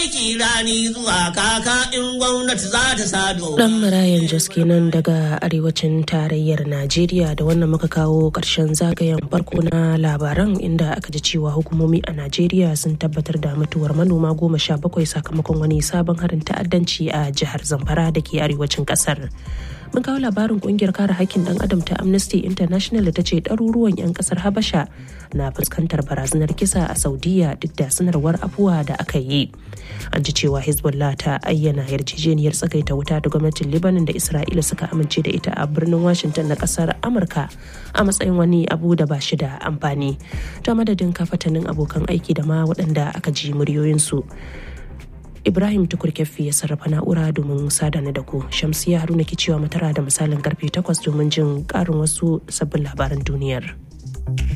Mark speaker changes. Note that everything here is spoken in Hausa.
Speaker 1: aiki rani zuwa kaka in gwamnati za ta sado.
Speaker 2: Dan Marayan Jos kenan daga arewacin tarayyar Najeriya da wannan muka kawo ƙarshen zagayen farko na labaran inda aka ji cewa hukumomi a Najeriya sun tabbatar da mutuwar manoma goma sha bakwai sakamakon wani sabon harin ta'addanci a jihar Zamfara da ke arewacin ƙasar. mun kawo labarin kungiyar kare hakkin dan adam ta amnesty international da ta ce ɗaruruwan 'yan ƙasar habasha na fuskantar barazanar kisa a saudiya duk da sanarwar afuwa da aka yi an ji cewa hezbollah ta ayyana yarjejeniyar tsagaita wuta da gwamnatin libanon da isra'ila suka amince da ita a birnin washington na ƙasar amurka a matsayin wani abu da ba shi da amfani ta madadin kafatanin abokan aiki da ma waɗanda aka ji muryoyinsu Ibrahim Tukur Keffi ya sarrafa na'ura domin sadana da ku. Shamsiya Haruna ke cewa matara da misalin karfe 8 domin jin karin wasu sabbin labaran duniyar.